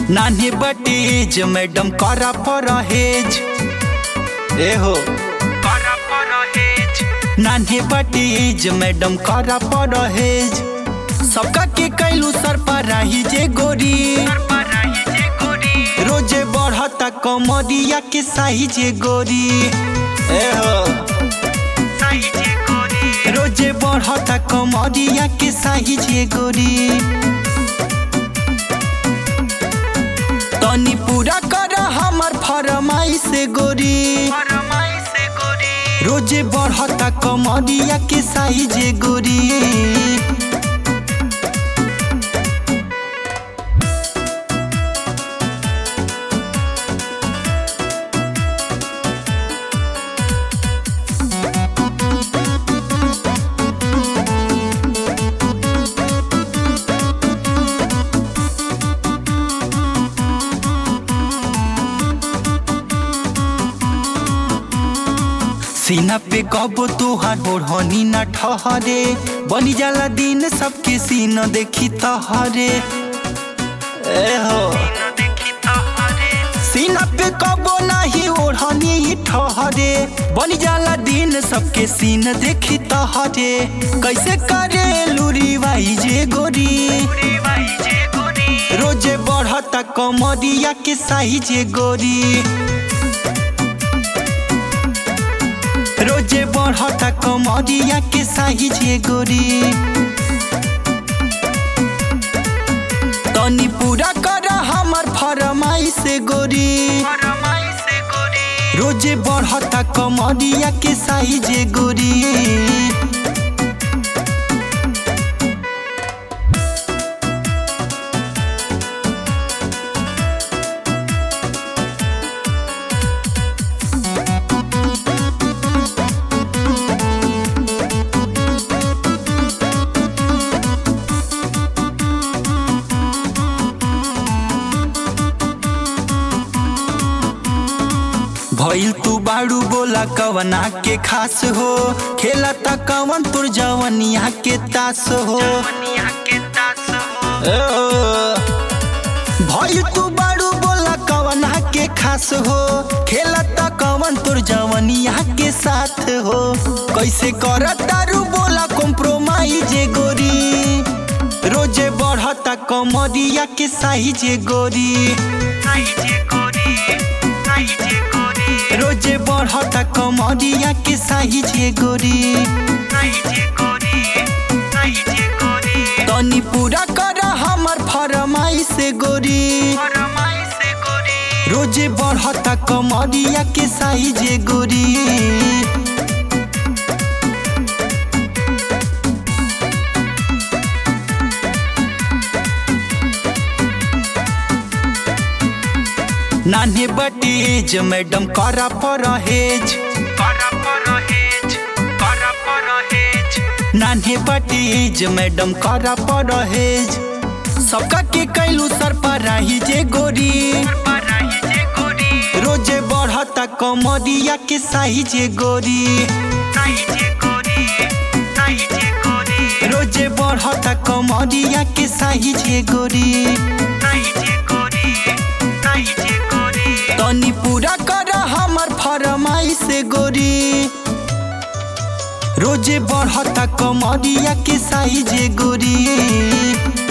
नान्हे बटेज मैडम करा परहेज ए हो करा परहेज नान्हे बटेज मैडम करा परहेज सबका के कैलू सर पर रही जे गोरी रोजे बढ़ता कमरिया के साही जे गोरी ए हो रोजे बढ़ता कमरिया के साही जे गोरी तनी पूरा कर हमर फरमाई से गोरी रोजे बढ़ता कमरिया के साही जे गोरी सीना पे कबो तोहार ओढ़नी न ठहरे बनी जाला दिन सबके सीना देखी तहरे ए हो सीना पे कबो नाही ओढ़नी ही ठहरे बनी जाला दिन सबके सीन देखी तहरे कैसे करे लूरी वाई जे गोरी रोजे बढ़ता कमरिया के साही जे गोरी रोजे बढ़ता कमरिया के साही जे गोरी तनी पूरा कर हमर फरमाई से गोरी रोजे बढ़ता कमरिया के साही जे गोरी भइल तू बाड़ू बोला कवना के खास हो खेला त कवन तुर जवनिया के तास हो ए, भइल तू बाड़ू बोला कवना के खास हो खेला त कवन तुर जवनिया के साथ हो कैसे कर तारू बोला कॉम्प्रोमाइज गोरी रोजे बढ़ता कमरिया के साही जे गोरी रोजे बढ़ता कमरिया के साही जे गोरी तनी पूरा कर हमर फरमाई से गोरी रोजे बढ़ता कमरिया के साही जे गोरी नान्हे बटेज मैडम करा परहेज नान्हे बटेज मैडम करा परहेज सबका के कैलू सर पर रही जे गोरी रोजे बढ़ता कमरिया के साही जे गोरी रोजे बढ़ता कमरिया के साही जे गोरी तनी पूरा कर हमर फरमाई से गोरी रोजे बढ़ता कमरिया के साही जे गोरी